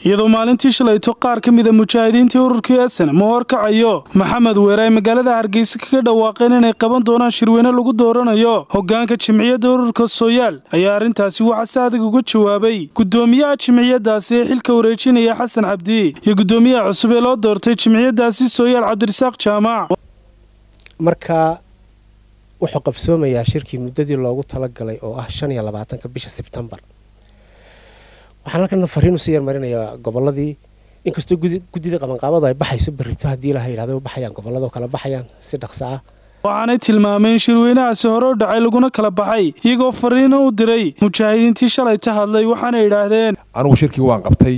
iyadoo maalintii shalayto qaar ka mida mujaahidiintii ururkii esenam oo horkacayo maxamed weere ay magaalada hargeysa kaga dhawaaqeen inay qaban doonaan shirweyne lagu dooranayo hogaanka jimciyadda ururka sooyaal ayaa arrintaasi waxaa si adag uga jawaabay gudoomiyaha jimciyadaasi ee xilka wareejinaya xasan cabdi iyo gudoomiyaha cusub ee loo doortay jimciyadaasi sooyaal cabdirasaaq jaamac marka wuxuu qabsoomayaa shirkii muddadii loogu talagalay oo ah shan iyo labaatanka bisha sebtembar waxaan halkan fariin usii yarmarinayaa goboladii inkastoo guddida qabanqaabadu ay baxayso berrito haddii ilaha yidhahdo baxayaan gobolladoo kala baxayaan si dhaqso ah waxaanay tilmaameen shirweynahaasi hore u dhacay laguna kala baxay iyagoo fariino u diray mujaahidiintii shalay ta hadlay waxaanay idhaahdeen anigu shirkii waan qabtay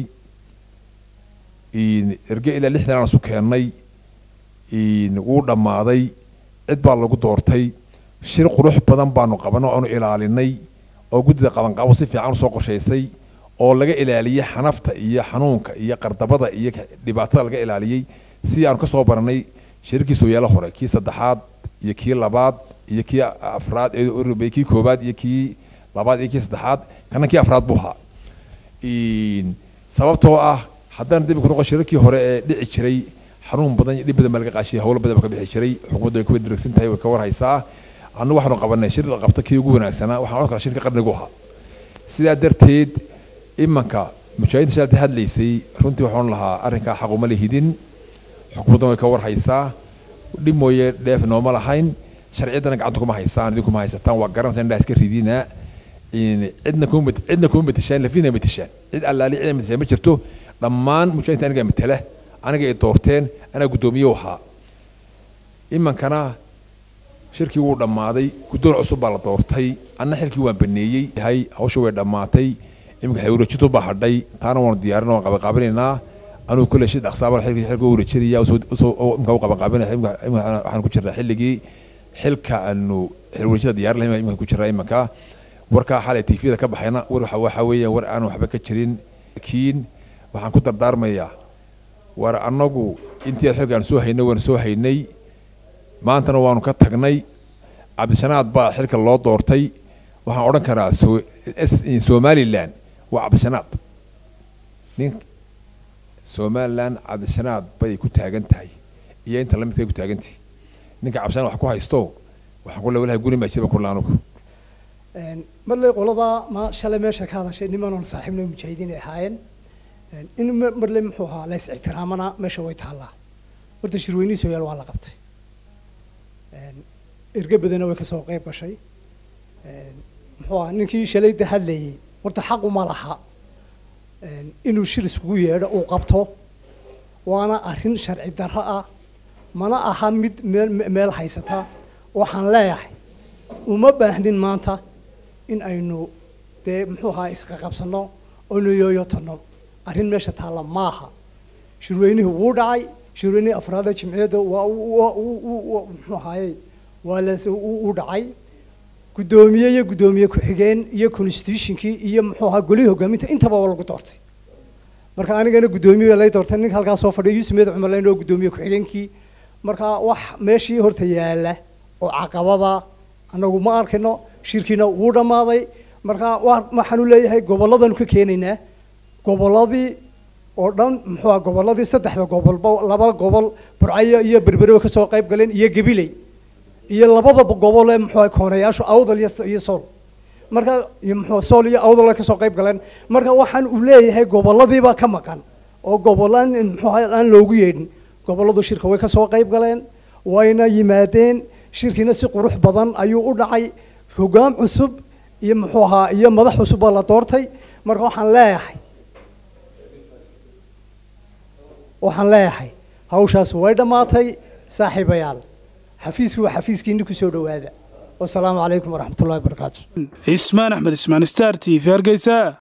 erge ilaa lixdan aan isu keennay wuu dhammaaday cid baa lagu doortay shir qurux badan baanu qabanay oanu ilaalinay oo guddida qabanqaabo si fiican usoo qorshaysay oo laga ilaaliyey xanafta iyo xanuunka iyo qardabada iyo dhibaatada laga ilaaliyey sidii aanu kasoo baranay shirkii sooyaalo hore kii saddexaad iyo kii labaad iyo kii afraad kii koobaad iyo kii labaad iyo kii saddexaad kana kii afraad buu ahaa sababtoo ah haddana dib ku noqon shirarkii hore ee dhici jiray xanuun badan iyo dhib badan baa laga qaashiyay howlo badan baa ka bixi jiray xukuumadda way kuwa diragsan tahay way ka warhaysaa annagu waxaanu qabanay shir la qabta kii ugu wanaagsanaa waxaan odhan karaa shirka qarnigu ahaa sidaa darteed imanka mujaahidiinta shalata hadlaysay runtii waxaan lahaa arrinkaa xaquma lihidin xukuumaddan way ka warhaysaa dhib mooye dheef nooma lahayn sharciyaddana gacanta kuma haysaan idinkuma haysataan waa garanaysa indhaa iska ridina cidna kuma cidna kuma matashaan lafina matashaan cid allaali cid matashaan ma jirto dhammaan mujaahidiinta aniga matala aniga ay doorteen anaa guddoomiye ahaa imankana shirkii wuu dhammaaday guddoon cusub baa la doortay anna xilkii waan baneeyey yahay hawsha way dhammaatay iminka xilwareejintu baa hadhay taana waanu diyaarin waan qabanqaabinaynaa anugu kule shi dhaqsaaba xilkii xilka wareejinaya imka u qabanqaabinaya waxaan ku jirnaa xilligii xilka aanu xilwareejinta diyaarin lahayn iminka ku jirnaa imanka warkaa xalay tifiyada ka baxayna war waxa weeyaan war aan waxba ka jirin kiin waxaan ku dardaarmayaa war annagu intii xilka aan soo haynay waan soo haynay maantana waanu ka tagnay cabdishanaad baa xilka loo doortay waxaan odhan karaa somalilan waa cabdishanaad nin somalilan cabdishanaad bay ku taagan tahay iyo inta lamidkay ku taagantahay ninka cabdishanaad wax ku haysto waxaan ku leewalahay guri maa jiran kurla anugu marley qoladaa ma shalay meesha ka hadashay nimanoon saaxiibna mujaahidiin ay ahaayeen in marley muxuu ahaa la is ixtiraamana meesha way taallaa horta shirweynihii sooyaal waa la qabtay erge badana way kasoo qayb gashay muxuu ahaa ninkii shalayda hadlayay horta xaquma laha inuu shir iskugu yeedho uu qabto waana arrin sharci darro ah mana aha mid meel meel haysata waxaan leeyahay uma baahnin maanta in aynu dee muxuu ahaa isqaqabsano oynu yooyotanno arrin meesha taalla maaha shirweynihii wuu dhacay shirweynihii afraada jimciyadda waa muxuu ahaaye waa las u dhacay guddoomiye iyo guddoomiye ku-xigeen iyo constitutionkii iyo muxuu ahaa golihii hogaaminta intaba waa lagu doortay marka anigana guddoomiye lay doortay ninka halkaa soo fadhiya yuusuf meed cumar layn oo guddoomiye ku-xigeenkii marka wax meeshii horta yaala oo caqabada anagu ma arkino shirkiina wuu dhammaaday marka waxaanu leeyahay gobolladanu ka keenaynaa gobolladii oo dhan muxuu aha gobolladii saddexda gobolba laba gobol burcayo iyo berbere kasoo qayb galeen iyo gabiley iyo labadaba gobol ee muxuu koonayaashu awdal iyo sool marka muxuu sool iyo awdal ay kasoo qayb galeen marka waxaan uu leeyahay gobolladiiba ka maqan oo gobollaan muxuu aan loogu yeedhin gobolladu shirka way kasoo qayb galeen wayna yimaadeen shirkiina si qurux badan ayuu u dhacay hogaam cusub iyo muxuu ahaa iyo madax cusub baa la doortay marka waxaan leeyahay waxaan leeyahay hawshaas way dhammaatay saaxiibayaal xafiiskii waa xafiiskiini kusoo dhawaada wasalaamu calaykum waraxmatullahi wabarakaatu cismaan axmed ismaan star t v hargeysa